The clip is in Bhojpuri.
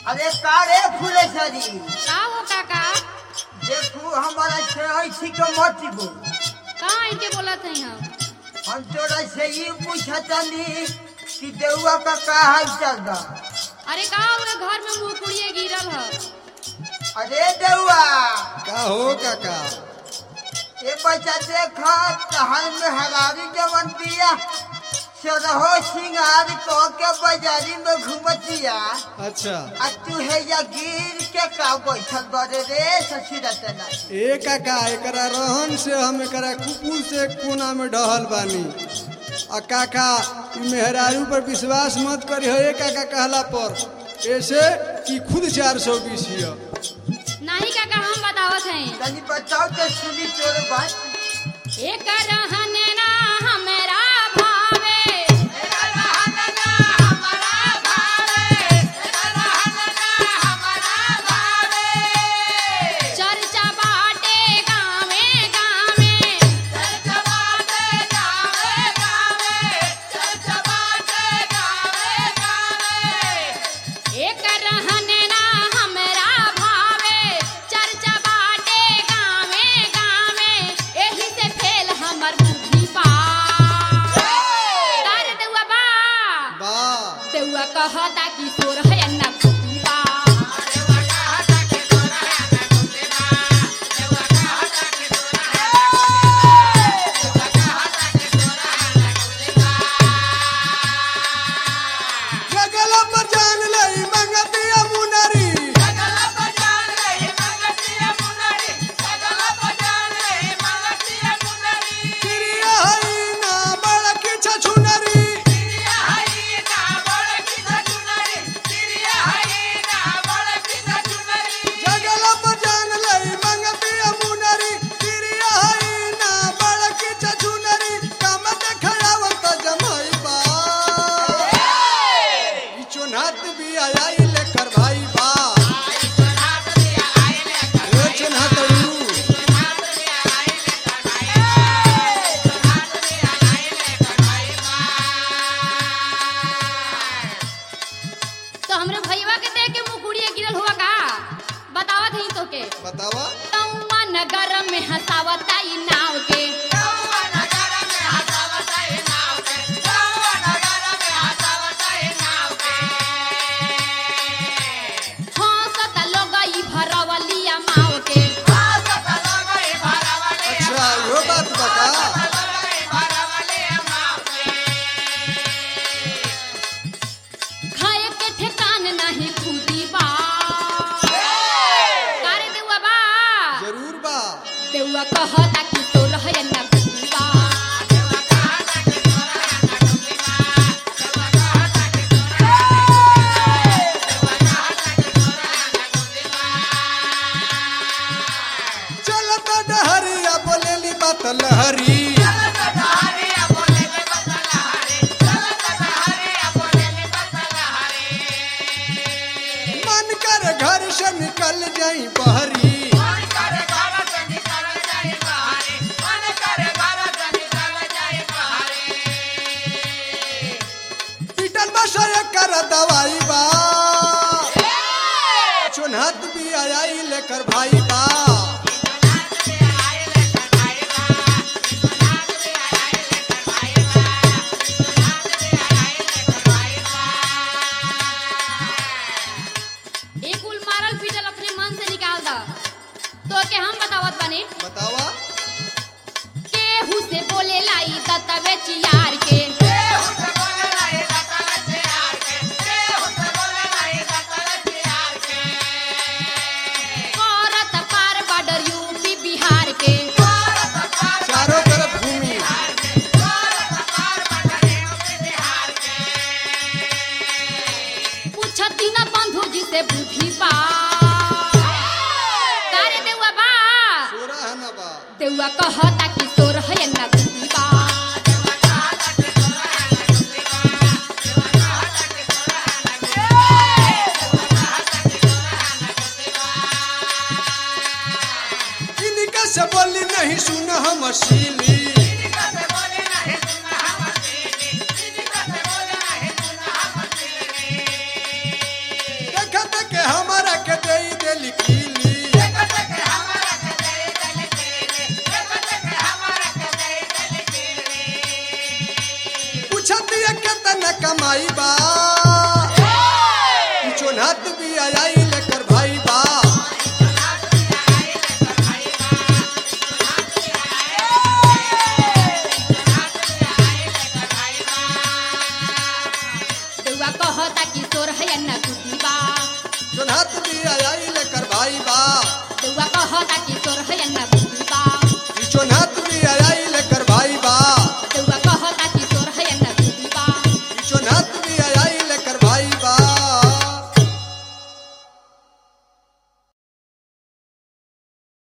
अरे कारे फूले सरी का हो काका देखू हमारा से छी के मत बोल कहाँ इनके बोलत हई हम हम तोरा से ये पूछतनी कि देउआ का का हाल चल बा अरे का पूरे घर में मुंह कुड़िए गिरल है अरे देउआ का हो काका ये बच्चा देखा कहां में हरारी जवन दिया सरहो सिंगार को के बाजारी में घूमतिया अच्छा आ तू है या गिर के का बैठल बड़े रे ससुरतना ए काका एकरा रहन से हम एकरा कुकुर से कोना में डहल बानी आ काका ई मेहरारू पर विश्वास मत करी हो ए काका कहला पर ऐसे कि खुद चार सौ बीस हिय नहीं काका हम बतावत हई तनी बताओ तो सुनी तोर बात एक रहने ना हमरा भावे चर्चा बाटे गावे गावे एक रहने ना हमरा भावे चर्चा बाटे गावे गावे एही से फेल हमर बुद्धि पा तारे देउआ बा बा देउआ कहता कि तोर है अन्ना बुद्धि बा जगल पर जान लई मंगतिया मुनरी क्रिया हई ना बड़की छछुनरी जगल पर जान लई मंगतिया मुनरी क्रिया हई ना बड़की छछुनरी काम देखावत जमई बा ई चोनात भी आई लेकर भाई बा ए चोनात उरू तो हमरे भईवा के देख के मुकुड़िए गिरल हुआ का बतावत हई तो के बतावा तौवा नगर में हंसावता ई नाव के हंसता लोग ई भरवलिया माव के अच्छा यो बात बता खाए के ठिकान नहीं खुदी बा कारे देउआ बा जरूर बा देउआ कहता कि तोर है ना खुदी बा चलत डहरिया बोलेली बात लहरी मन कर घर से निकल जाई बहरी पीटल बसर कर दवाई बा चुनहत भी आई लेकर भाई बा एक उल मारल पीटल अपने मन से निकाल दा तो के हम बतावत बनी बतावा केहू से बोले लाई दतवे चियार के औरत पार बॉर्डर यूपी बिहार के चारों तरफ घूमी पूछती न बंधु जी से बुद्धि पा कारे देउआ बा सोरा है ना बा देउआ कहता कि तोर है ना बुद्धि बा इनका से बोली नहीं सुन हम शीली देखत के किली किली पूछत ये केतना कमाई बा चोन्हत भी आई लेकर भाई बा दुआ कहता कि तोर है न कुटी बा चोन्हत भी